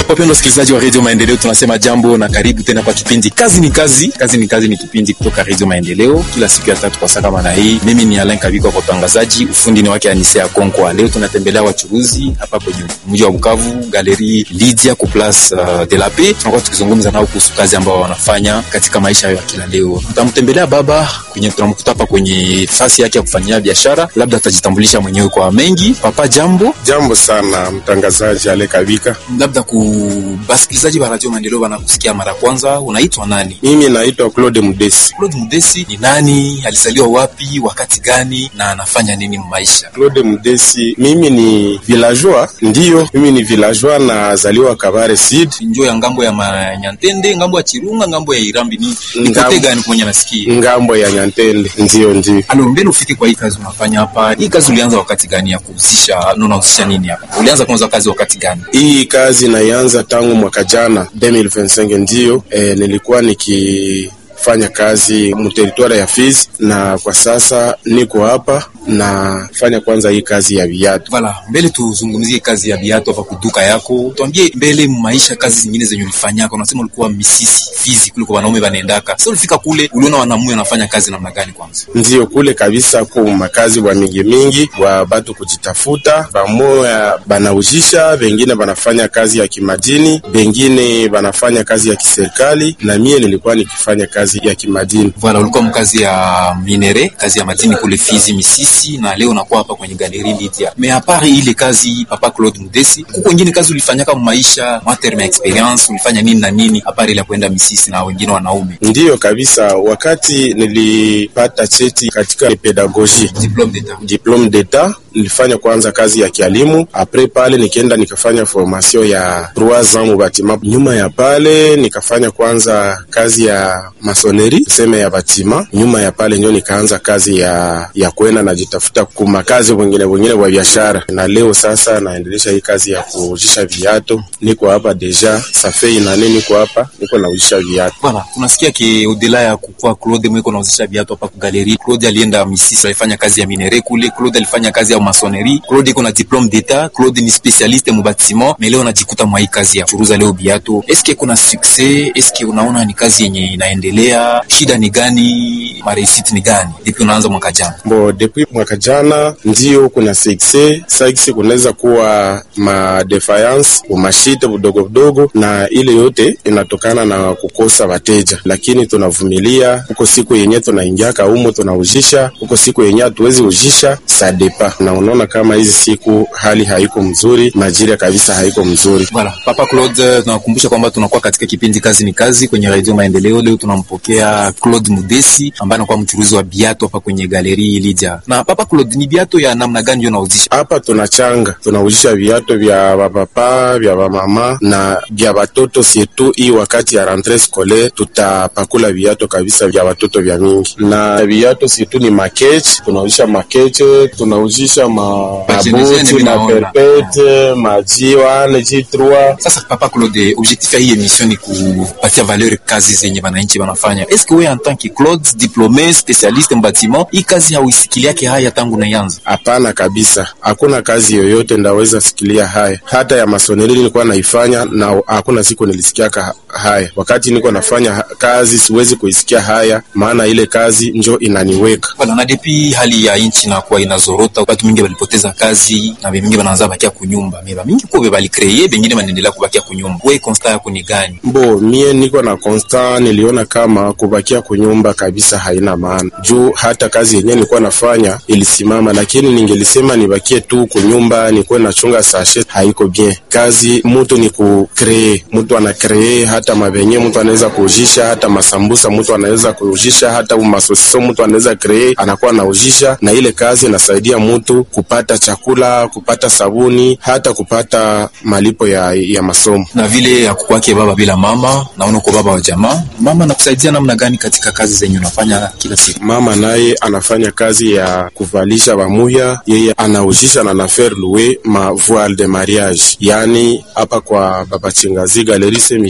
Wapendwa wasikilizaji wa Radio Maendeleo, tunasema jambo na karibu tena kwa kipindi Kazi ni Kazi. Kazi ni Kazi ni kipindi kutoka Radio Maendeleo kila siku ya tatu kwa saa kama na hii. Mimi ni Alain Kabiko kwa utangazaji, ufundi ni wake Anise ya Konkwa. Leo tunatembelea wachuruzi hapa kwenye mji wa Bukavu, Galerie Lydia ku Place uh, de la Paix. Tunakuwa tukizungumza nao kuhusu kazi ambao wanafanya katika maisha ya kila leo. Tutamtembelea baba kwenye tunamkuta hapa kwenye fasi yake ya kufanyia biashara, labda atajitambulisha mwenyewe kwa mengi. Papa, jambo. Jambo sana mtangazaji Ale Kabika. Labda ku basikilizaji wa Radio Maendeleo wanakusikia mara kwanza, unaitwa nani? Mimi naitwa Claude Mudesi. Claude Mudesi ni nani? Alizaliwa wapi? Wakati gani? Na anafanya nini maisha? Claude Mudesi, mimi ni villageois, ndiyo mimi ni villageois, nazaliwa Kabare Sud, Njo ya ngambo ya Manyantende, ngambo ya Chirunga, ngambo ya Irambi, ni ni Ngambo- kote gani kwenye nasikia? ngambo ya Nyantende. Ndiyo, ndiyo. Alo, mbele ufike kwa hii kazi unafanya hapa. Hii kazi ulianza wakati gani ya kuhusisha? Na unahusisha nini hapa? Ulianza kwanza kazi wakati gani? Hii kazi naianza tangu mwaka jana 2025, ndiyo e, nilikuwa nikifanya kazi mteritwari ya Fizi na kwa sasa niko hapa nafanya kwanza hii kazi ya viatu. Vala, mbele tuzungumzie kazi ya viatu hapa kuduka yako. Tuambie mbele maisha kazi zingine zenye ulifanyaka. Unasema ulikuwa misisi Fizi kule kwa wanaume wanaendaka. Sasa ulifika kule uliona wanamume wanafanya kazi namna gani kwanza? ndiyo kule kabisa ku makazi bwa mingi mingi bwa batu kujitafuta, bamoya banaujisha, bengine banafanya kazi ya kimadini, bengine banafanya kazi ya kiserikali, na mie nilikuwa nikifanya kazi ya kimadini. Voilà, ulikuwa mkazi ya minere, kazi ya madini kule Fizi Misisi, na leo unakuwa hapa kwenye Galerie Lydia. Me apart ile kazi, Papa Claude Mudesi, kuko wengine kazi ulifanyaka mu maisha, materme ya experience, ulifanya nini na nini apart ile ya kwenda Misisi na wengine wanaume? Ndiyo kabisa, wakati nilipata cheti katika pedagogie Diplome d'etat. diplome d'etat nilifanya kwanza kazi ya kialimu. Apres pale nikaenda nikafanya formation ya trois ans mu batima. Nyuma ya pale nikafanya kwanza kazi ya masoneri seme ya batima. Nyuma ya pale ndio nikaanza kazi ya ya kwenda najitafuta kuma kazi wengine wengine wa biashara, na leo sasa naendelesha hii kazi ya kuujisha viato. Niko hapa deja safei nane, niko hapa niko naujisha viato. Voilà, tunasikia ki odela ya kukua Claude mweko nauzisha viatu hapa ku Galerie. Claude alienda Misisi, alifanya kazi ya minere kule. Claude alifanya kazi ya masonerie. Claude iko na diplome d'etat. Claude ni specialiste mu bâtiment, mais leo anajikuta mwa hii kazi ya kuuza leo viatu. Eske kuna success? Eske unaona ni kazi yenye inaendelea? Shida ni gani? Maresiti ni gani? Depuis unaanza mwaka jana. Bo, depuis mwaka jana ndio kuna sekse sakse, kunaweza kuwa ma defiance umashite budogo budogo, na ile yote inatokana na kukosa wateja, lakini tunavumilia. Huko siku yenye tunaingiaka humo tunaujisha, huko siku yenye hatuwezi ujisha sadepa, na unaona kama hizi siku hali haiko mzuri, majira kabisa haiko mzuri. Voilà, Papa Claude, tunakumbusha kwamba tunakuwa katika kipindi kazi ni kazi kwenye Radio Maendeleo. Leo tunampokea Claude Mudesi ambaye anakuwa mchuruzi wa biatu hapa kwenye Galerie Lydia. Na Papa Claude, ni biatu ya namna gani ndio unauzisha? hapa tunachanga tunauzisha viato vya vapapa vya vamama na vya watoto sietu. Hii wakati ya rentree scolaire tutapakula viato kabisa vya watoto vya mingi, na viato sietu ni makeche, tunauzisha makeche, tunauzisha ma Majenezene mabuti vinaona. maperpete majiwane jitrua Sasa Papa Claude, objectif ya hii emission ni kupatia valeur kazi zenye wananchi wanafanya. Est-ce que wewe en tant que Claude diplômé spécialiste en bâtiment, hii kazi hauisikiliake haya tangu naianza? Hapana kabisa, hakuna kazi yoyote ndaweza sikilia haya. Hata ya masoneri nilikuwa naifanya na hakuna siku nilisikiaka haya. Wakati niko nafanya ha- kazi siwezi kuisikia haya, maana ile kazi njo inaniweka. Voilà, na depuis hali ya nchi inakuwa inazorota, watu mingi walipoteza kazi na mingi wanaanza bakia kunyumba. Meba mingi kwa bali kreye, bengine wanaendelea kubakia kunyumba. Wewe constat yako ni gani? Bo, mie niko na constant, niliona kama kubakia kunyumba kabisa haina maana, juu hata kazi yenyewe nilikuwa nafanya ilisimama, lakini ningelisema nibakie tu kunyumba nikuwe nachunga sashe, haiko bien. Kazi mutu ni kukree, mutu ana kree hata mabenye, mutu anaweza kuujisha hata masambusa, mutu anaweza kuujisha hata masosiso, mutu anaweza kree, anakuwa anaujisha, na ile kazi inasaidia mutu kupata chakula, kupata sabuni, hata kupata malipo ya, ya masomo. Na vile hakukwake baba bila mama, naona uko baba wa jamaa. Mama nakusaidia namna gani katika kazi zenye unafanya kila siku? Mama naye anafanya kazi ya kuvalisha bamuya, yeye anaujisha na nafaire louer ma voile de mariage. Yani hapa kwa baba Chingazi Galerie Saint Michel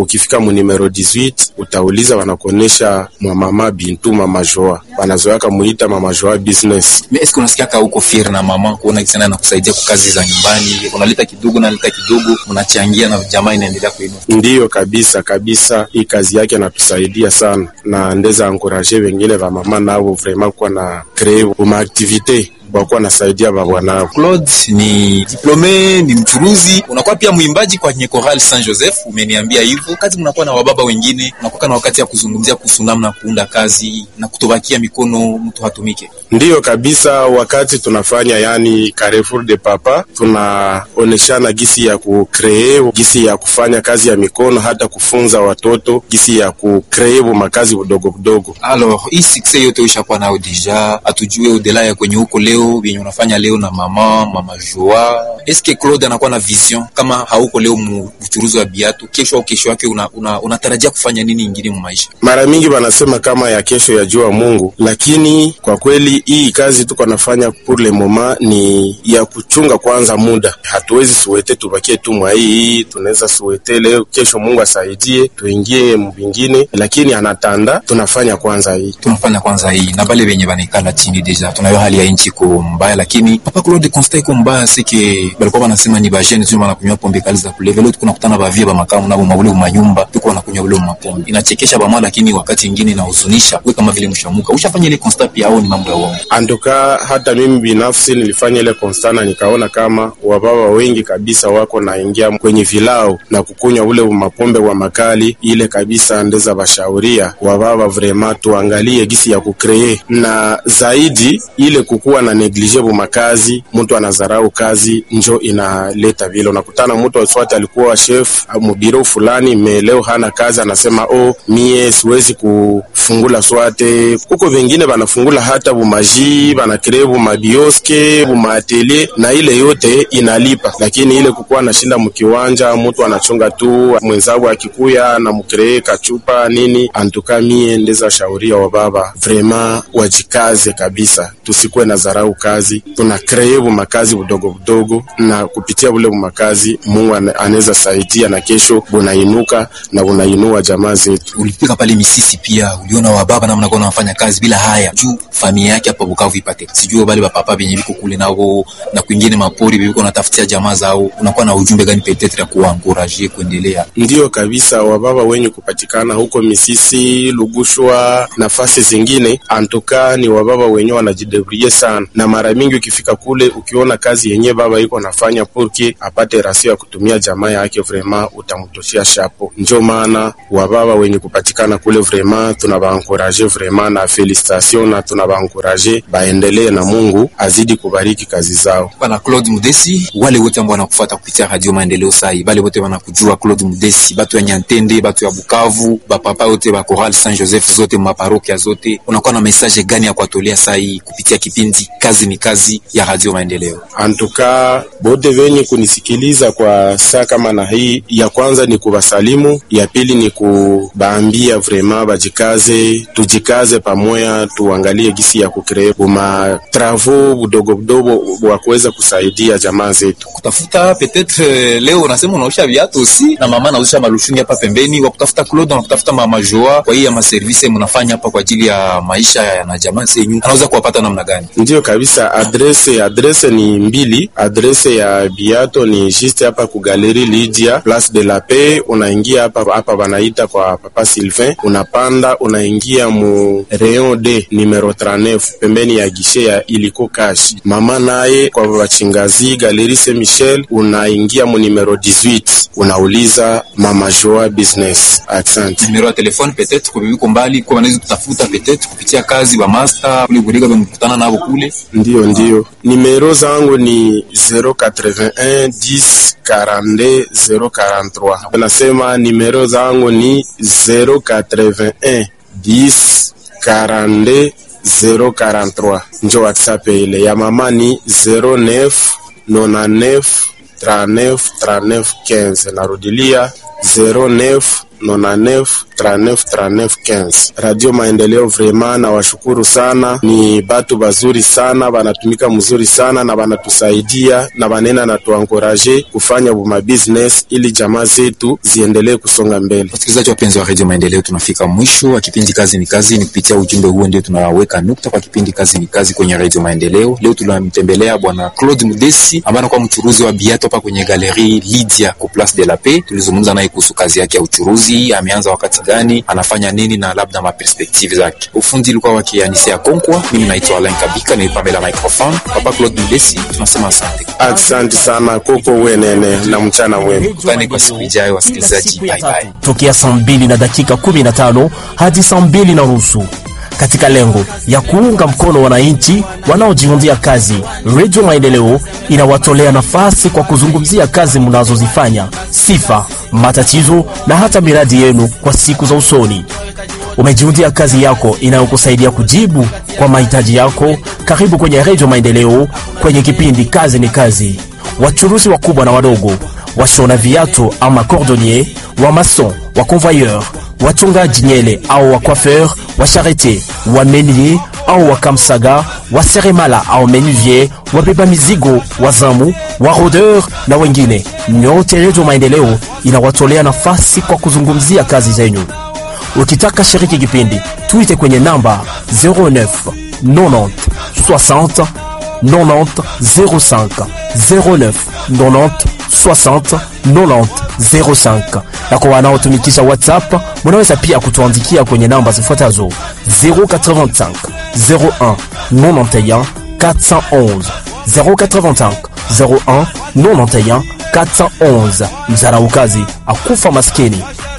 ukifika mu numero 18 utauliza, wanakuonesha mama Bintu mama Joa, wanazoaka muita mama Joa business. Mais est-ce que unasikia ka uko fier na mama kuona kisana na kusaidia kwa kazi za nyumbani, unaleta kidogo na leta kidogo, mnachangia na jamaa inaendelea kuinuka? Ndiyo kabisa kabisa, hii kazi yake anatusaidia sana, na ndeza ankuraje wengine va mama navo vraiment kuwa na kree uma activite wakuwa nasaidia babwanao. Claude ni diplome, ni mchuruzi, unakuwa pia mwimbaji kwenye Choral Saint Joseph. Umeniambia hivyo. Wakati mnakuwa na wababa wengine, unakuwa na wakati ya kuzungumzia kuhusu namna kuunda kazi na kutobakia mikono mtu hatumike. Ndiyo kabisa, wakati tunafanya yani Carrefour de Papa, tunaoneshana gisi ya kukree, gisi ya kufanya kazi ya mikono, hata kufunza watoto gisi ya kukree makazi budogo budogo. Alors, hii success yote ushakuwa nayo deja, atujue udela ya kwenye huko leo vyenye unafanya leo na mama mama Joa. Eske Claude anakuwa na vision kama hauko leo mu uchuruzi wa biatu, kesho au kesho yake unatarajia una, una kufanya nini ingine mu maisha? Mara mingi wanasema kama ya kesho ya jua Mungu, lakini kwa kweli hii kazi tuko nafanya pour le moment ni ya kuchunga kwanza muda. Hatuwezi suwete tubakie tu mwa hii, tunaweza suwete leo, kesho Mungu asaidie tuingie mbingine, lakini anatanda tunafanya kwanza hii, tunafanya kwanza hii na bale benye banikala chini deja, tunayo hali ya nchi iko mbaya, lakini papa Claude constat iko mbaya sike balikuwa wanasema ni bajeni tu wanakunywa pombe kali za kulevya. Leo tunakutana bavia ba makamu nabo mabule manyumba tuko wanakunywa ule mapombe, inachekesha bama, lakini wakati mwingine inahuzunisha. Wewe kama vile mshamuka ushafanya ile constat pia, au ni mambo ya uongo? Antuka hata mimi binafsi nilifanya ile constat na nikaona kama wababa wengi kabisa wako naingia kwenye vilao na kukunywa ule mapombe wa makali ile kabisa, ndeza bashauria wababa vrema tuangalie gisi ya kukree na zaidi ile kukuwa na neglige makazi, mtu anazarau kazi njo inaleta vile. Unakutana mtu aswati alikuwa chef mubiro fulani me leo hana kazi, anasema oh, mie siwezi kufungula swate. Huko vengine banafungula hata bumaji banakree bumabioske bumaatelier na ile yote inalipa, lakini ile kukuwa nashinda mkiwanja, mtu anachunga tu mwenzangu akikuya na mkree kachupa nini. Antuka mie ndeza shauria wa baba vrema wajikaze kabisa, tusikuwe na zarau kazi, tuna kree makazi budogo budogo, na kupitia bule makazi Mungu anaweza saidia na kesho bunainuka na bunainua jamaa zetu. Ulifika pale Misisi pia uliona wababa namna gani wanafanya kazi bila haya juu familia yake hapa Bukavu ipate, sijui bale bapapa benye biko kule nao na kwingine mapori biko natafutia jamaa zao, unakuwa na ujumbe gani petetre ya kuwankuraje kuendelea? Ndiyo kabisa, wababa wenye kupatikana huko Misisi, Lugushwa, nafasi zingine, antuka ni wababa wenye wanajidebrie sana, na mara mingi ukifika kule ukiona kazi yenye baba iko nafanya purki apate rasio ya kutumia jamaa yake, vrema utamtoshia shapo. Ndio maana wababa wenye kupatikana kule vrema tunabaankoraje vrema na felicitation, na tunabaankoraje baendelee, na Mungu azidi kubariki kazi zao. Bana Claude Mudesi, wale wote ambao wanakufuata kupitia Radio Maendeleo sai, wale wote wanakujua Claude Mudesi, batu ya Nyantende, batu ya Bukavu, bapapa wote ba Choral Saint Joseph zote maparokia zote, unakuwa na message gani ya kuwatolea sai kupitia kipindi kazi ni kazi ya Radio Maendeleo? Antuka bote venye kunisikiliza kwa saa kama na hii, ya kwanza ni kubasalimu, ya pili ni kubaambia vrema bajikaze, tujikaze pamoya, tuangalie gisi ya kukree buma travo budogo budogo wa kuweza kusaidia jamaa zetu. Kutafuta petetre leo unasema unaosha viatu usi na mama anaosha malushungi hapa pembeni, wa kutafuta Claude na kutafuta mama Joa, kwa hiyo ya maservice mnafanya hapa kwa ajili ya maisha ya na jamaa zenyu, anaweza kuwapata namna gani? Ndiyo kabisa, adrese adrese ni mbili. Adrese ya biato ni juste hapa ku Galerie Lydia Place de la Paix. Unaingia hapa hapa banaita kwa Papa Sylvain, unapanda unaingia mu rayon D numero 39 pembeni ya gishe ya iliko cash. Mama naye kwa bachingazi Galerie Saint Michel, unaingia mu numero 18 unauliza Mama Joa Business. Asante. Numero ya telefone peut-être kwa biko mbali kwa wanaweza kutafuta peut-être kupitia kazi ba master kule gurika bamkutana nabo kule. Ndiyo, ndiyo, nimero zangu ni 081 10 42 043. Nasema nimero zangu ni 081 10 42 043. Njo WhatsApp ile ya mama ni 09 99 39 39 15. Narudilia 09 99 39 39 15. Radio Maendeleo vrema na washukuru sana, ni batu bazuri sana, banatumika mzuri sana na banatusaidia na banena na tuankoraje kufanya buma business ili jamaa zetu ziendelee kusonga mbele. Wasikilizaji wapenzi wa Radio Maendeleo, tunafika mwisho wa kipindi kazi ni kazi. Ni kupitia ujumbe huo ndio tunaweka nukta kwa kipindi kazi ni kazi kwenye Radio Maendeleo. Leo tunamtembelea bwana Claude Mudesi ambaye anakuwa mchuruzi wa biato hapa kwenye Galerie Lydia ku Place de la Paix. Tulizungumza naye kuhusu kazi yake ya uchuruzi, ameanza wakati gani, anafanya nini na labda maperspektive zake. Ufundi ilikuwa wake Anisea Konkwa, mimi naitwa Alain Kabika, nimepambela microphone. Papa Claude Mudesi, tunasema asante. Asante sana koko wenene na mchana mwema. Tukutane kwa siku ijayo, wasikilizaji, bye bye. tokea saa mbili na dakika 15 hadi saa mbili na nusu katika lengo ya kuunga mkono wananchi wanaojiundia kazi. Redio Maendeleo inawatolea nafasi kwa kuzungumzia kazi mnazozifanya, sifa, matatizo na hata miradi yenu kwa siku za usoni. Umejiundia kazi yako inayokusaidia kujibu kwa mahitaji yako. Karibu kwenye Redio Maendeleo kwenye kipindi kazi ni kazi. Wachuruzi wakubwa na wadogo, washona viatu ama cordonnier, wa mason, wa convoyeur, wachungaji nyele au wa coiffeur, wa charite, wa menier au wa kamsaga, wa seremala au menuvier, wabeba mizigo, wazamu, wa rodeur na wengine. Nyote Redio Maendeleo inawatolea nafasi kwa kuzungumzia kazi zenyu. Ukitaka shiriki kipindi, tuite kwenye namba 09 90 60 90 05 09 90 60 90 05. Na kwa wanaotumikisha WhatsApp, munaweza pia kutuandikia kwenye namba zifuatazo 085 01 91 411 085 01 91 411. Mzaraukazi akufa maskini